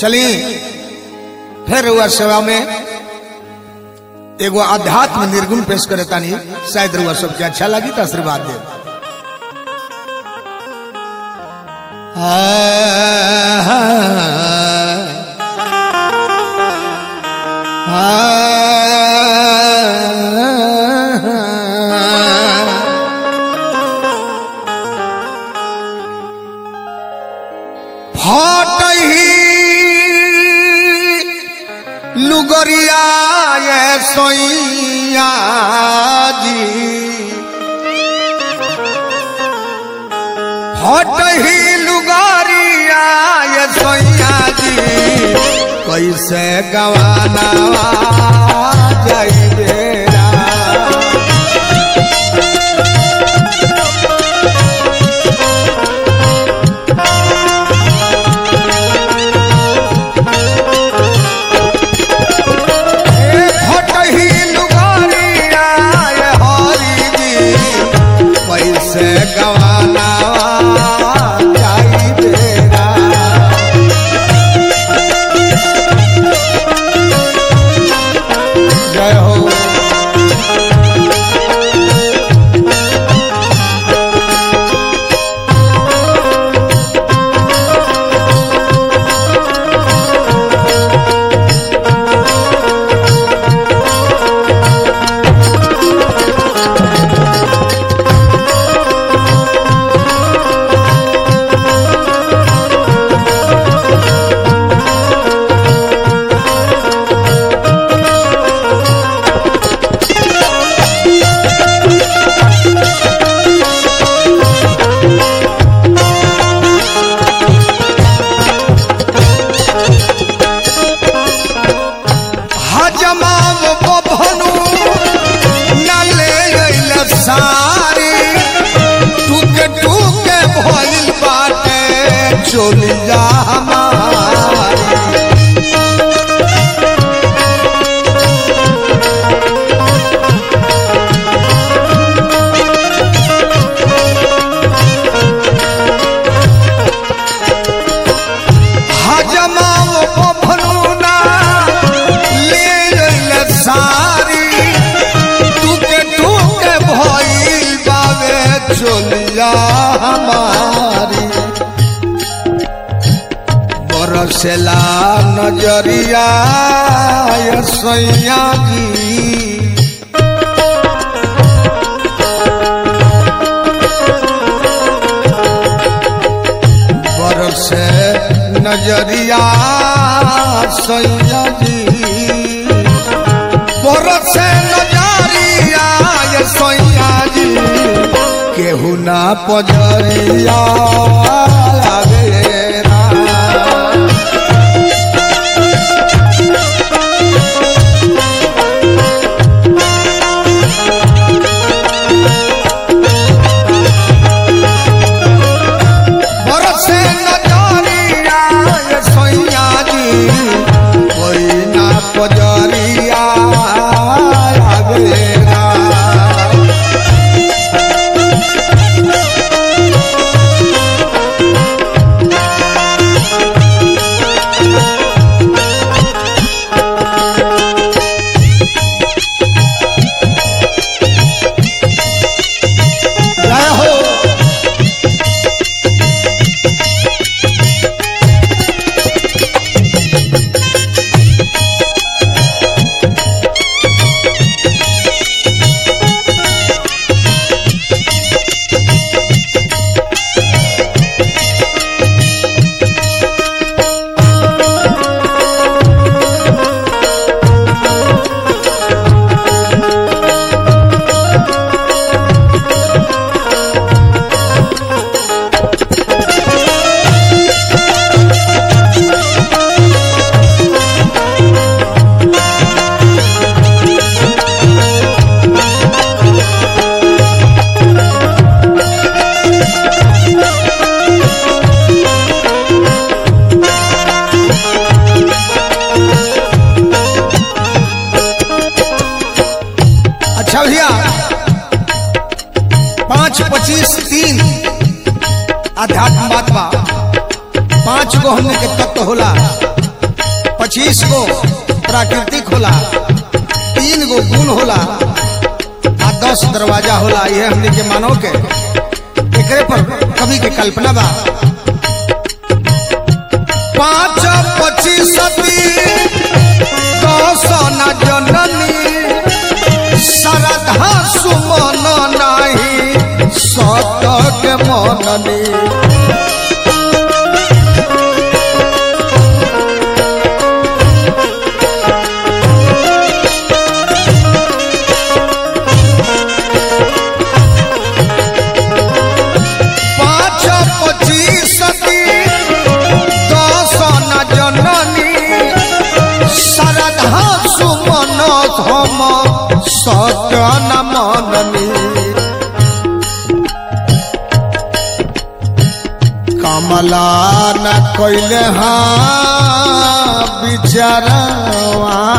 चलिए फिर रुआ सेवा में एगो आध्यात्म निर्गुण पेश करे तानी शायद रुआ सबके अच्छा लगी तो आशीर्वाद दे फटही लुगरिया ये सोइया जी फटही लुगरिया ये सोइया जी कैसे गवाना जाइबेरा ए फटही लुगारिया ये हरी जी कैसे गवाना जाई बेरा जय हो हजमाव बभनु नले गइल सारी टूके टूके भइल बाटे चोलिया हमारी हजमाव बभनु ना ले गइल सारी टूके टूके भइल बावे चोलिया हमारी बरसेला नजरिया ये सैया जी बरसे नजरिया सैया जी बरसे नजरिया ये सैया जी केहू ना पजरिया लागेरा बरसे नजरिया ये सैया जी कोई ना पजरिया आवेरा जय हो अच्छा भैया पाँच पच्चीस तीन अध्यात्म बात बा पांच गो हमने के तत्व होला पच्चीस गो प्राकृतिक होला तीन गो गुण होला आ दस दरवाजा होला यह हमने के मानव के एकरे पर कवि के कल्पना बा पाँच पच्चीस दस न जननी श्रद्धा सुमन नाही सत के मननी पाँच पच्चीस दस न जननी श्रद्धा सुमन हम सत्य न मननी कमला न कैले हाँ बिचारवा